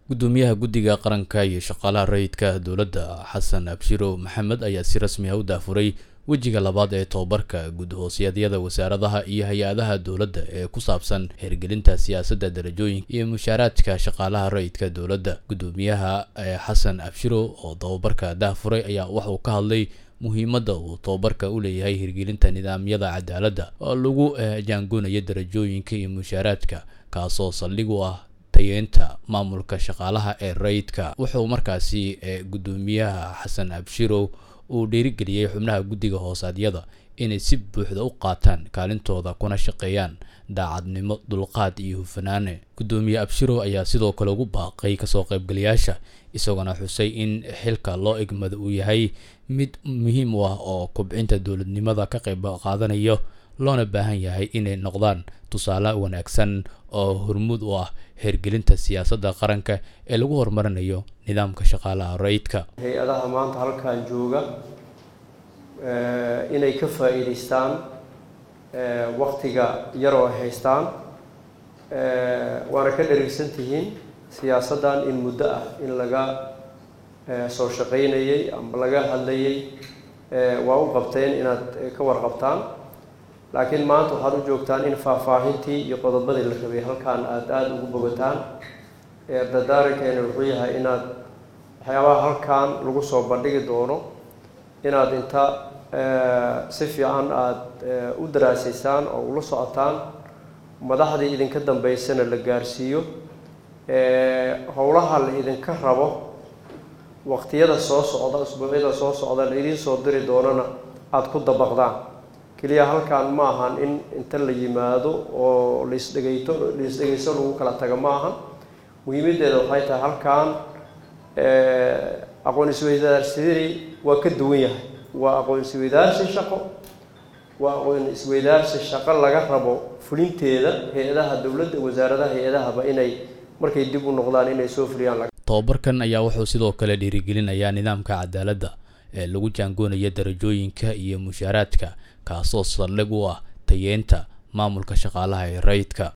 gudoomiyaha guddiga qaranka iyo shaqaalaha rayidka dowladda xasan abshiro maxamed ayaa si rasmi ah u daafuray wejiga labaad ee tobabarka gud-hoosyadyada wasaaradaha iyo hay-adaha dowladda ee ku saabsan hirgelinta siyaasadda darajooyinka iyo mushaaraadka shaqaalaha rayidka dowladda gudoomiyaha xasan abshiro oo tobabarka daafuray ayaa waxauu ka hadlay muhiimadda uu tobabarka u leeyahay hirgelinta nidaamyada cadaaladda oo lagu jaangoonayo darajooyinka iyo mushaaraadka kaasoo saldhig u ah tayeenta maamulka shaqaalaha ee rayidka wuxuu markaasi gudoomiyaha xasan abshiro uu dhiirigeliyey xubnaha guddiga hoosaadyada inay si buuxda u qaataan kaalintooda kuna shaqeeyaan daacadnimo dulqaad iyo hufanaane gudoomiye abshiro ayaa sidoo kale ugu baaqay kasoo qaybgalayaasha isagoona xusay in xilka loo egmada uu yahay mid muhiim u ah oo kobcinta dowladnimada ka qayb qaadanayo loona baahan yahay inay noqdaan tusaale wanaagsan oo hormuud u ah hirgelinta siyaasadda qaranka ee lagu horumarinayo nidaamka shaqaalaha rayidka hay-adaha maanta halkan jooga inay ka faa'iidaystaan waktiga yaroo ay haystaan waana ka dharigsan tihiin siyaasaddan in muddo ah in laga soo shaqaynayay ama laga hadlayay waa u qabteen inaad ka warqabtaan laakiin maanta waxaad u joogtaan in faahfaahintii iyo qodobadii la rabay halkaan aada aada ugu bogataan dardaarankeena wuxuu yahay inaad waxyaabaha halkan lagu soo bandhigi doono inaad inta si fiican aada u daraasaysaan oo ula socotaan madaxdii idinka dambeysana la gaarsiiyo howlaha la idinka rabo waqtiyada soo socda usbuucyada soo socda la idiin soo diri doonana aada ku dabaqdaan keliya halkan ma ahan in inta la yimaado oo laisdhegayto laisdhegayso lagu kala tago ma ahan muhiimaddeeda waxay tahay halkan aqoon isweydaarsidii waa ka duwan yahay waa aqoon isweydaarsi shaqo waa aqoon isweydaarsi shaqo laga rabo fulinteeda hay-adaha dowladda wasaaradaha hay-adahaba inay markay dib u noqdaan inay soo fuliyaan tobabarkan ayaa wuxuu sidoo kale dhiirigelinayaa nidaamka cadaaladda ee lagu jaangoonayo darajooyinka iyo mushaaraadka kaasoo saldhig u ah tayeenta maamulka shaqaalaha ee rayidka